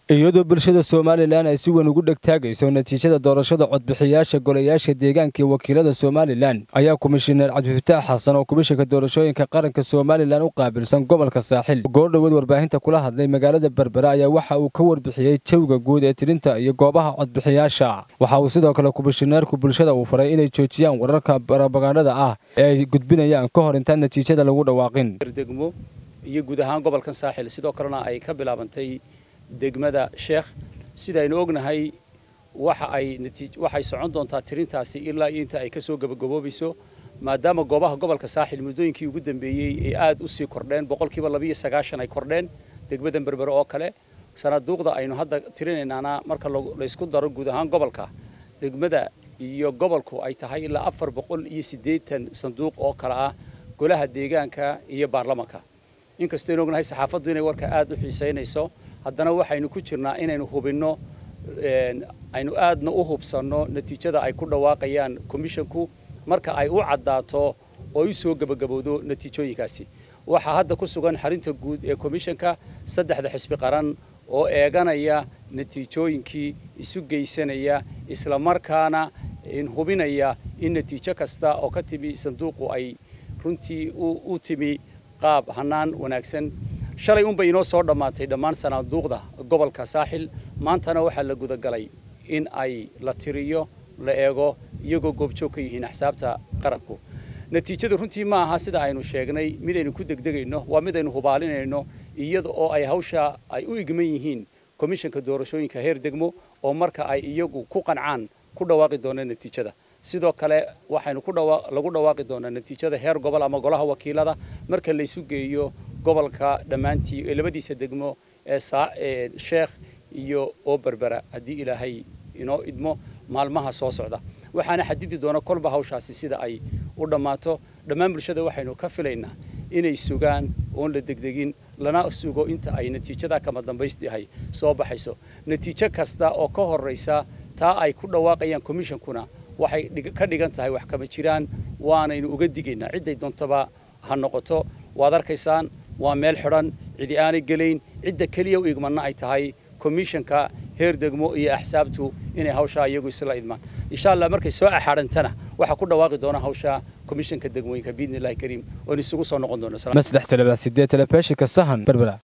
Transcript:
iyadoo bulshada somalilan ay si weyn ugu dhegtaagayso natiijada doorashada codbixiyaasha golayaasha deegaanka iyo wakiilada somalilan ayaa komishineer cabdifataax xasan oo komishanka doorashooyinka qaranka somalilan u qaabilsan gobolka saaxil goordhoweed warbaahinta kula hadlay magaalada berbera ayaa waxa uu ka warbixiyey jawiga guud ee tirinta iyo goobaha codbixiyaasha waxa uu sidoo kale komishineerku bulshada uu faray inay joojiyaan wararka barabagandhada ah ee ay gudbinayaan ka hor intaan natiijada lagu dhawaaqin degmo iyo guud ahaan gobolkan saaxil sidoo kalena ay ka bilaabantay degmada sheekh sidaynu ognahay waxa ay waxay socon doontaa tirintaasi ilaa iyo inta ay ka soo gabagaboobayso maadaama goobaha gobolka saaxil muddooyinkii ugu dambeeyey ay aad u sii kordheen boqolkiiba labiiyo sagaashan ay kordheen degmadan berbere oo kale sanaduuqda aynu hadda tirinaynaana marka laysku daro guud ahaan gobolka degmada iyo gobolku ay tahay ilaa afar boqol iyo siddeetan sanduuq oo kale ah golaha deegaanka iyo baarlamanka inkastaynu ognahay saxaafaddu inay warka aad u xiisaynayso haddana waxaynu ku jirnaa inaynu hubinno aynu aadna u hubsanno natiijada ay ku dhawaaqayaan commishanku marka ay u caddaato oo u soo gebagabowdo natiijooyinkaasi waxaa hadda ku sugan xarinta guud ee commishanka saddexda xisbi qaran oo eeganaya natiijooyinkii isu geysanaya isla markaana hubinaya in natiijo kasta oo ka timi sanduuqu ay runtii u timi qaab hannaan wanaagsan shalay unbay inoo soo dhammaatay dhammaan sanaaduuqda gobolka saaxil maantana waxaa la gudagalay in ay la tiriyo la eego iyagoo goobjoog ka yihiin axsaabta qaranku natiijadu runtii ma aha sida aynu sheegnay midaynu ku degdegayno waa midaynu hubaalinayno iyada oo ay hawsha ay u igman yihiin komishanka doorashooyinka heer degmo oo marka ay iyagu ku qancaan ku dhawaaqi doonaan natiijada sidoo kale waxaynu lagu dhawaaqi doonaa natiijada heer gobol ama golaha wakiilada marka laysu geeyo gobolka dhammaantii ee labadiisa degmo ee sheekh iyo oo berbera haddii ilaahay inoo idmo maalmaha soo socda waxaana xadidi doona kolba hawshaasi sida ay u dhammaato dhammaan bulshada waxaynu ka filaynaa inay sugaan oon la degdegin lana sugo inta ay natiijada kama dambaystiahay soo baxayso natiijo kasta oo ka horraysa taa ay ku dhawaaqayaan commishonkuna waxay ka dhigan tahay wax kama jiraan waanaynu uga digaynaa cidday doontaba ha noqoto waad arkaysaan waa meel xidhan cidi aanay gelayn cidda keliya u igmanna ay tahay komishanka heer degmo iyo axsaabtu inay hawshaa iyagu isla idmaan insha allah markay soo axaadhantana waxaa ku dhawaaqi doona hawsha komishanka degmooyinka biidni illahi kariim oon isugu soo noqon doono maslax talabaad sideed telefishinka sahan berbera